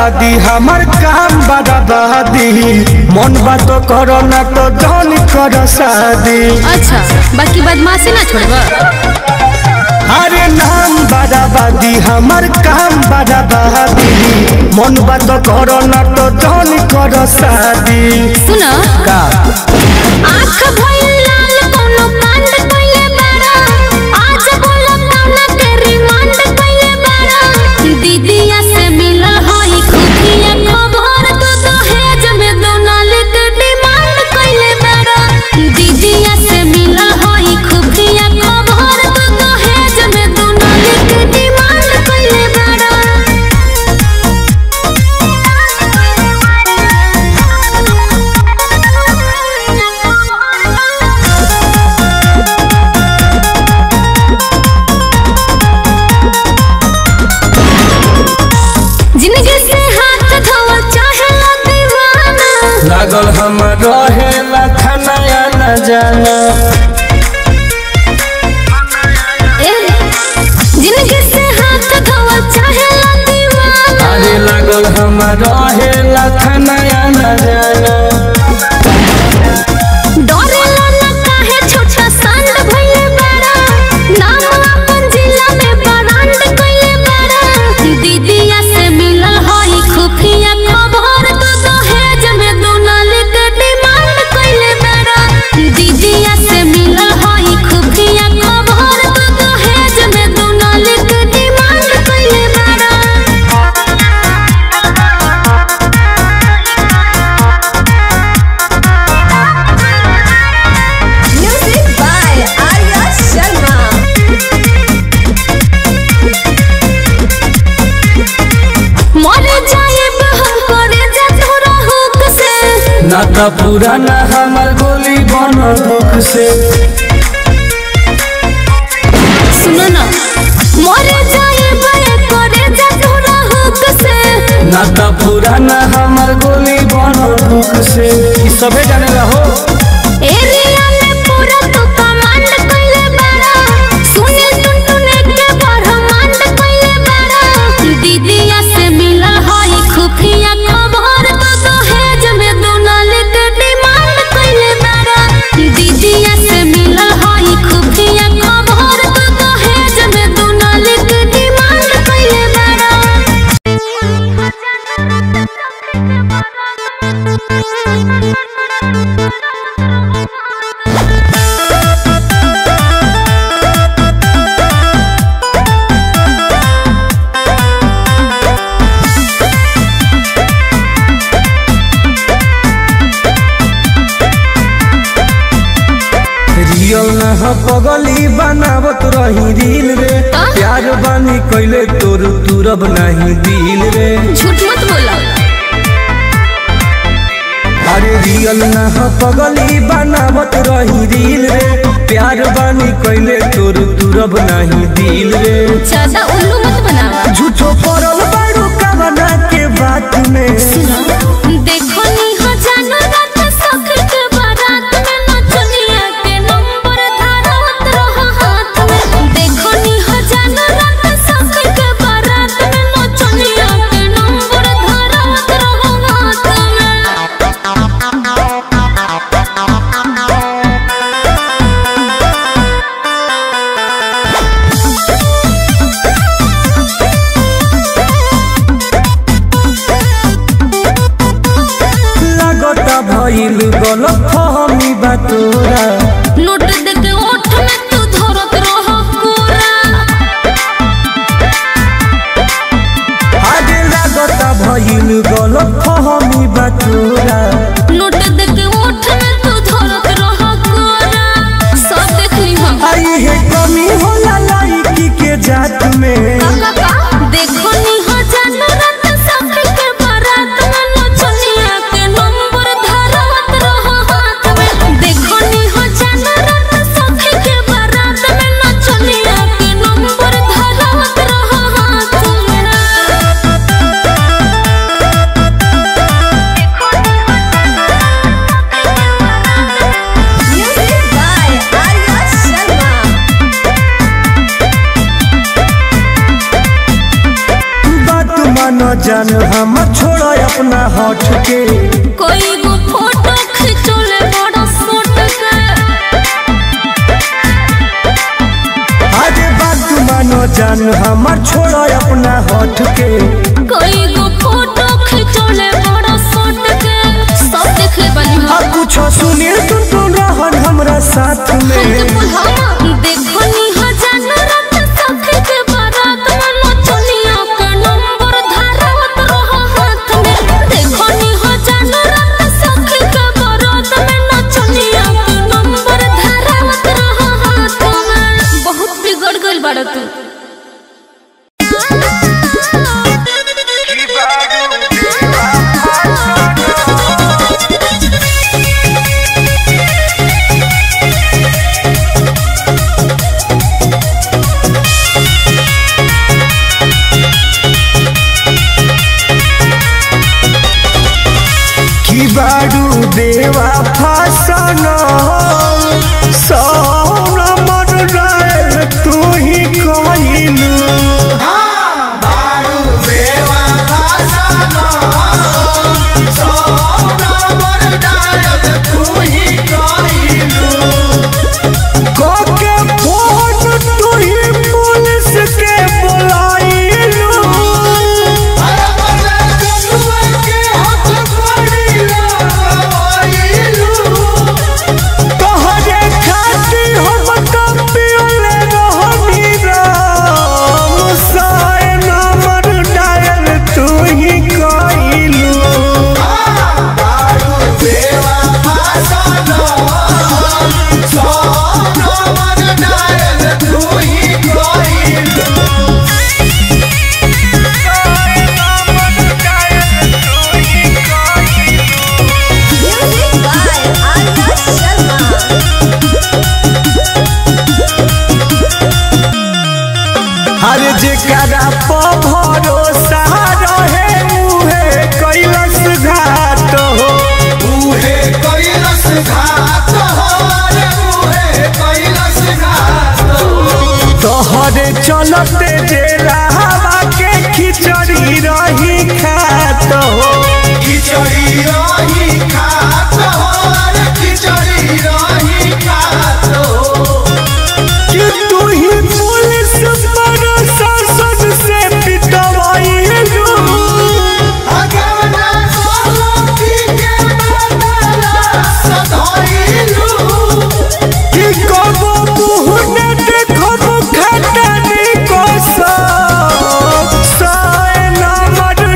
बर्बादी हमर काम बर्बादी मन बात करो ना तो जन कर शादी अच्छा बाकी बदमाशी ना छोड़बा अरे नाम बर्बादी हमर काम बर्बादी मन बात करो ना तो जन कर शादी सुन का आँख भइल लाल कोनो कांड कइले बाड़ा आज बोला काना के रिमांड कइले बाड़ा दीदिया से मिलल हई खुफिया खबर तो दहेज में दोनाली के डिमांड कइले बाड़ा दीदिया से मिलल हई खुफिया खबर तो दहेज में दोनाली के डिमांड कइले बाड़ा जिंदगी से हाथ धोवा चाहे ला दीवाना लागल हम रहेला खनाया न जाना ए, जिंदगी से हाथ धोवा चाहे ला दीवाना अरे लागल हम रहेला खनाया न जाना डरेला ना काहे छोटा सांड भइले बाड़ा नाम अपन जिला में ब्रांड कइले बाड़ा दीदिया से मिलल हई खुफिया खबर तो दहेज में दोनाली के डिमांड कइले बाड़ा दीदिया से मिलल हई खुफिया खबर तो दहेज में दोनाली के डिमांड कइले बाड़ा Music by Arya Sharma. मर जाएब हम करे जा तोरा हुक से ना तो पुराना हमर गोली बन दुख से सुन ना मर जाएब करे जा तोरा हुक से ना तो पुराना हमर गोली बन दुख से ई सबे जाने रहो एरिया में पूरा तू कमांड कइले बाड़ा सुने टुन टुन के ब्रह्मांड कइले बाड़ा दीदिया से मिलल हई खुफिया खबर तो दहेज में दोनाली के डिमांड कइले बाड़ा दीदिया से मिलल हई खुफिया खबर तो दहेज में दोनाली के डिमांड कइले बाड़ा रियल ना हो पगली बनावत रही दिल रे का? प्यार बानी कइले तोर तुरब नहीं दिल रे झूठ मत बोला अरे रियल ना हो पगली बनावत रही दिल रे प्यार बानी कइले तोर तुरब नहीं दिल रे ज्यादा उल्लू मत बनावा झूठो पड़ल बारू कवना के बात में देखो नी हो जानो रात सखर के बारात में नचनिया के नंबर धारत रहो हाथ में देखो नी हो जानो रात सखर के बारात में नचनिया के नंबर धारत रहो हाथ में लागता भइल गलत फहमी बा तोरा नोट देके ओठ में तू धरत रहो कोरा आगे लागता भइल गलत फहमी बा तोरा नोट देके ओठ में तू धरत रहो कोरा सब देख ली हम आई है कमी होला लाइकी के जात में देखो नी हो जानो रात सखी के बारात में नचनिया के नंबर धारत रहो हाथ में देखो नी हो जानो रात सखी के बारात में नचनिया के नंबर धारत रहो हाथ में Music by Arya Sharma. मानो जान हम छोड़ो अपना हट के कोई गो फोटो खिंचोले बड़ा सोट के अरे बात मानो जान हम छोड़ो अपना हट के कोई गो फोटो खिंचोले बड़ा सोट के सब देख ले बनी आ हम कुछ सुनी तुम तुम रहन हमरा साथ में देखो नी हजान रात सखी के बारात में नचनिया के नंबर धारवत रहो हाथ में देखो नी हजान रात सखी के बारात में नचनिया के नंबर धारवत रहो हाथ में बहुत बिगड़ गइल बाड़ा तू की बारू देवा फासन सौन मन रहे तू ही कहिलू के फोन तू ही पुलिस के बुलाइलू तोहरे खातिर हम कपियोले रहनी राम साए नंबर डायल तू ही कइलू Music by Arya Sharma. हर जेकरा प भरोसा रहे उहे कैलस घाट हो उहे कैलस घात हो रे उहे कैलस घात तोहरे चलते जे हवा के खिचड़ी रही खात हो खिचड़ी रही खात हो रे खिचड़ी रही खात हो कि तू ही पुलिस प्रशासन से पिटवाइलू अगवना गोलोकी के बदला सधइलू कि कबो मुँह न देखब खटनी को सब साए नमर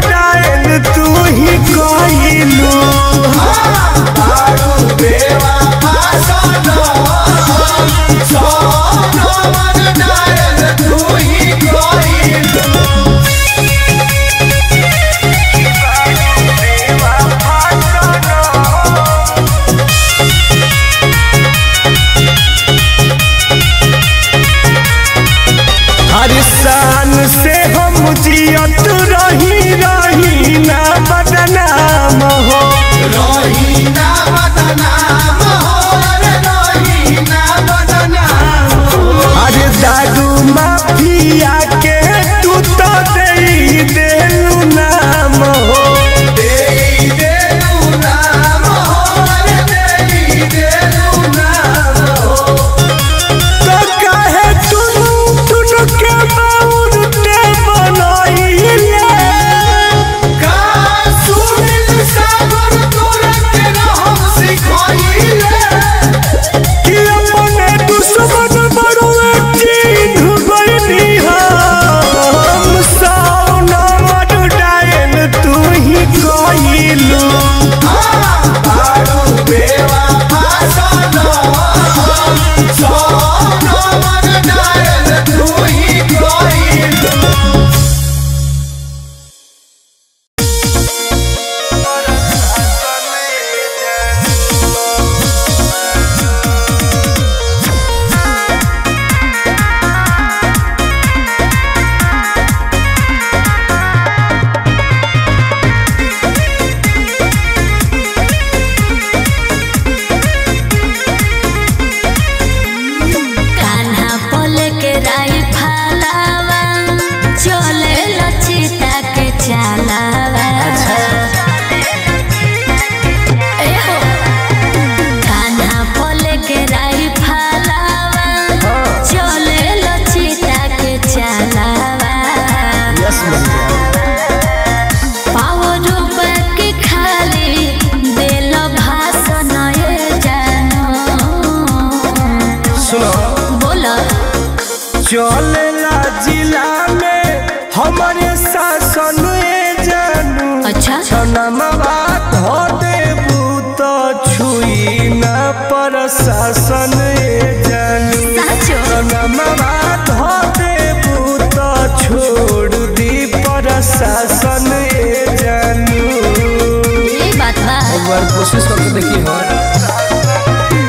सनमवा धो देबू तो छुई न प्रशासन ए जानू साचो सनमवा धो देबू तो छोड़ दी प्रशासन ए जानू ये बात बा एक बार कोशिश करके देखी हो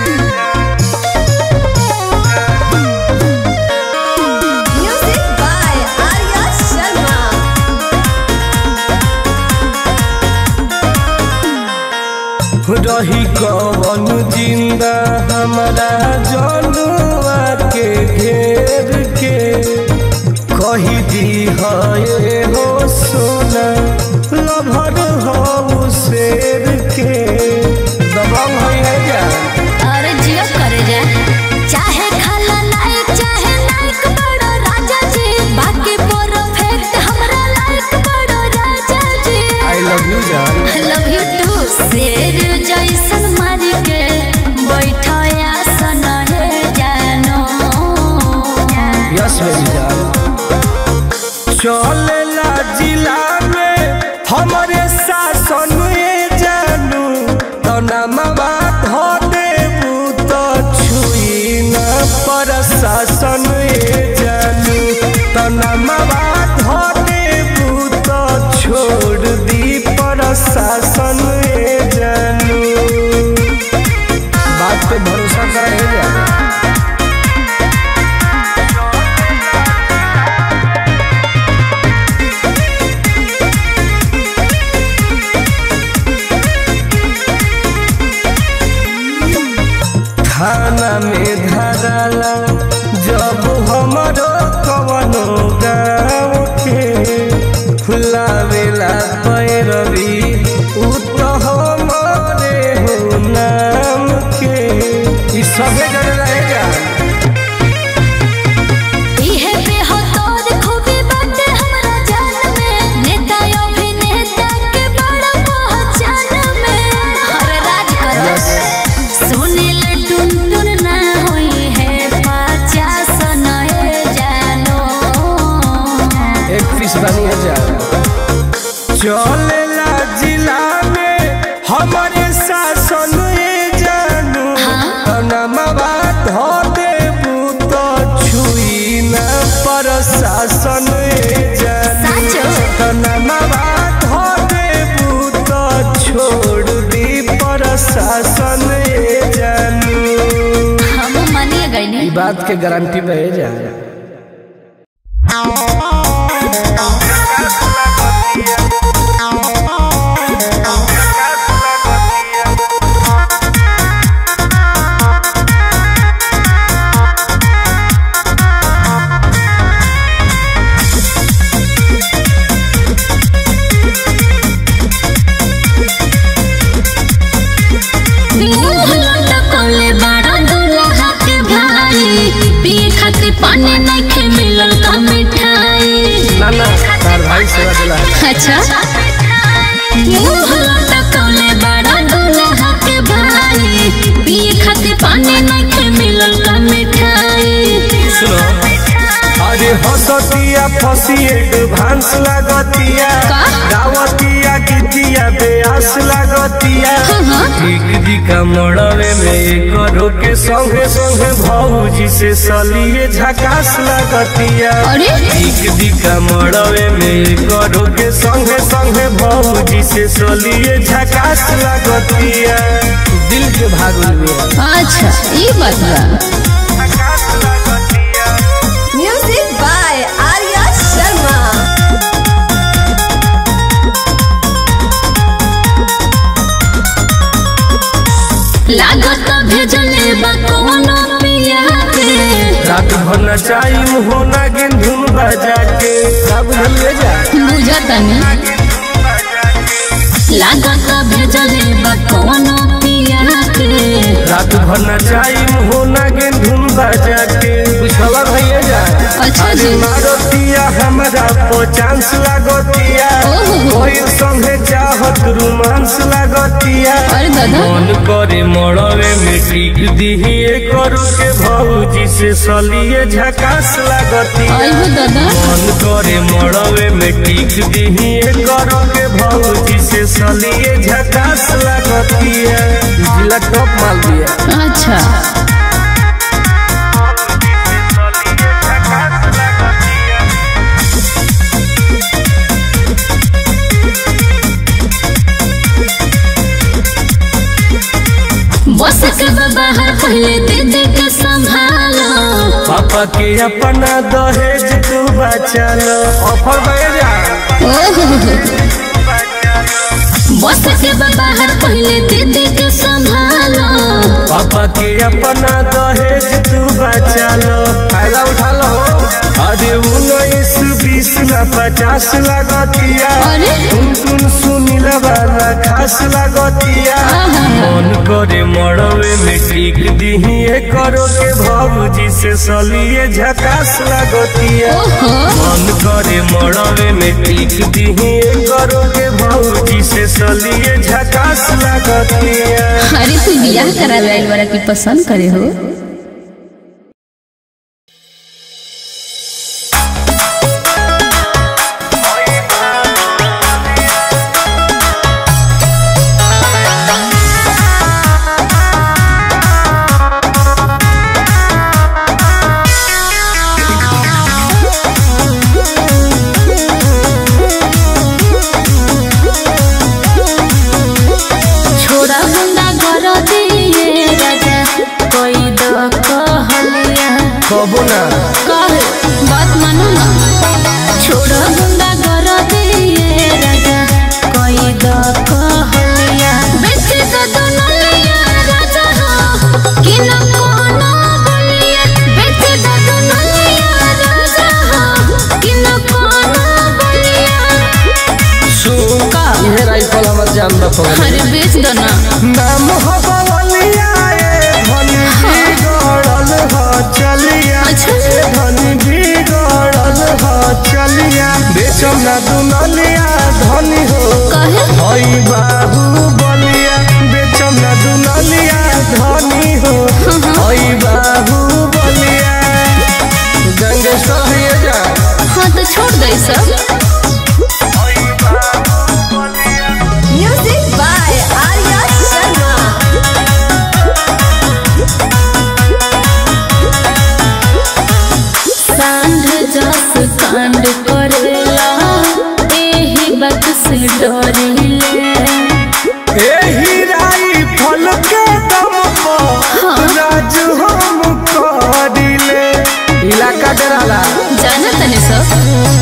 Music by Arya Sharma. रही कवन जिंदा हमारा जनुआ के घेर के कही दी है हो सोना लभर हो शेर के दबंग है जा अरे जियो करे जा चाहे खाला लाइक चाहे लाइक बड़ो राजा जी बाकी परफेक्ट हमरा लाइक बड़ो राजा जी आई लव यू जान आई लव यू टू शेर जैसन मार के बैठया सन है जानो यस मेरी जान चलेला जिला में हमारे शासन ए जानू तनमवा धो देबू तो छुई न प्रशासन ए जानू तनमवा धो देबू तो छोड़ दी प्रशासन ए जानू बात पे भरोसा करे जा थाना में धराला जब हमारो कवनो गाँव के फुलावेला पैरवी उ तो हमारे हो नाम के ई सबे जने रहेगा इहे पे हो तोर खूबी बाटे हमरा जान में नेता अभिनेता के बड़ा पहचान में हर राज करो सुनील टुन टुन ना होई है पचास नए जानो एक पीस बनी है जा चलेला जिला में हमारे शासन ए जानू तनमवा धो देबू तो छुई न प्रशासन ए जानू साचो तनमवा धो देबू तो छोड़ दी प्रशासन ए जानू हम मानिए गए ई बात के गारंटी रहे जा लटकले बाड़ा दूल्हा के भाई पिए खातिर पानी नहीं खे मिलल का मिठाई ना ना तार भाई सेवा दिला अच्छा मुंह लटकले बाड़ा दूल्हा के भाई पिए खातिर पानी नहीं खे मिलल का मिठाई सुनो अरे हसतिया फसी एडवांस लागतिया का? दावतिया गीतिया बेआस लागतिया हाँ। ठीक दिका मड़वे में करो के संगे संगे भौजी से सलिए झकास लागतिया अरे ठीक दिका मड़वे में करो के संगे संगे भौजी से सलिए झकास लागतिया दिल के भागल में अच्छा ये बात बा झकास लागतिया Music by Arya Sharma. लागत भेजले बा कोनो पिया के रात भर नचाई होना गेंधुन बजा के सब ले जा बुझतनी लागत भेजले बा कोनो पिया के रात भर नचाई होना गेंधुन बजा के बुझवा भैया जा अच्छा अरे जी। मारतिया हमरा पो चांस लागतिया ओहो। कोई संगे चाहत रोमांस लागतिया अरे दादा मन करे मड़वे में टिक दिही करू के भौजी से सलिए झकास लागती आइहो दादा मन करे मड़वे में टिक दिही करू के भौजी से सलिए झकास लागती जिला टॉप माल दिया अच्छा बस के बाहर पहले दीदी के संभालो पापा के अपना दहेज तू बचा लो ऑफर भेजा बस के बाहर पहले दीदी के संभालो पापा के अपना दहेज तू बचा लो फायदा उठा लो अरे उन्नीस बीस ना पचास लगतिया अरे? तुम तुम सुनील वाला खास लगतिया मन करे मड़वे में टिक दिही करो के भौजी से सलिए झकास लगतिया ओहो मन करे मड़वे में टिक दिही करो के भौजी से सलिए झकास लगतिया अरे तू बियाह करा लाइल बड़ा की पसंद करे हो छोड़ा बंदा घर दिए राजा कोई दो कहलिया कबो ना कह बात मानो ना छोड़ा बंदा घर दिए राजा कोई दो कहलिया बेचे तो दोनों लिया राजा हो कि न कोनो बोलिया बेचे तो दोनों लिया राजा हो कि न कोनो बोलिया सुन का ये राइफल हमर जान द पगल अरे बेच दो ना नाम हो बवलिया ए धनी बिगड़ल हो चलिया अच्छा। ए धनी बिगड़ल हो चलिया बेचम ना दुनलिया धनी हो कहे हई बाबू बलिया बेचम ना दुनलिया धनी हो हई बाबू बलिया गंगेश्वर है जा हाँ तो छोड़ दे सब Music by Arya Sharma. सांड जस कांड करेला एही बात से डरिले एही राइफल के दम पर राज हम करिले इलाका डराला जाना तने सब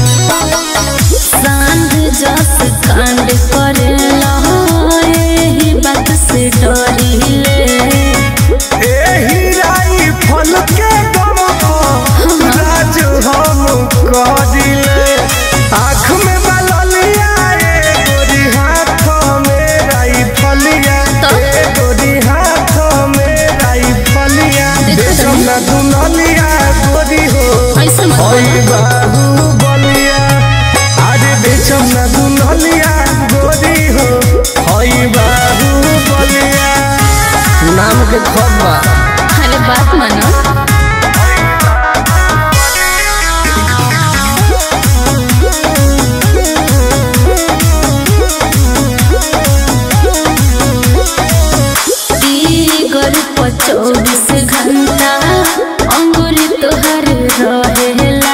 सांड जस कांड करेला एही बात से डरिले एही राइफल के दम पर राज हम करिले आँख में बललिया ए गोरी हाथ में राइफलिया तो? ए गोरी हाथ में राइफलिया देखो बेचम तनी। ना दुनलिया गोरी हो ऐसे मत ओए बोलो। बाबू बलिया अरे बेचम ना दुनलिया गोरी हो हई बाबू बलिया नाम के खबा अरे बात मानो तीगर पर चौबीस घंटा अंगुरी तोहर रहेला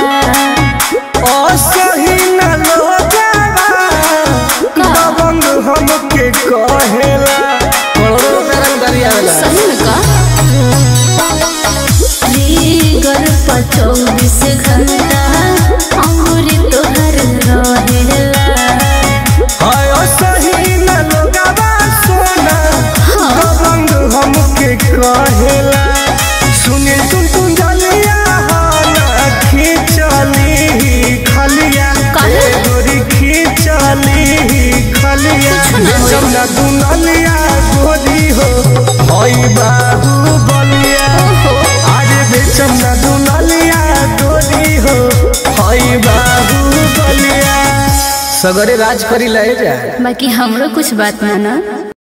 असही न लो जावा दबंग हमके कहेला करोड़ों रुपया रंग दरियावेला सही में का तीगर पर चौबीस घंटा अंगुरी तोहर रहेला हाय असही न लो जावा सोना दबंग हमके कहेला सुनील तुम तुम जलिया हाना खींचली खलिया काहे? ए गोरी खींचली खलिया कुछ ना होई। जमुना दुनलिया गोरी हो हई बाबू बलिया आगे बेचम ना दुनलिया गोरी हो हई बाबू बलिया सगरे राज करी लहे जा बाकी हमरो कुछ बात माना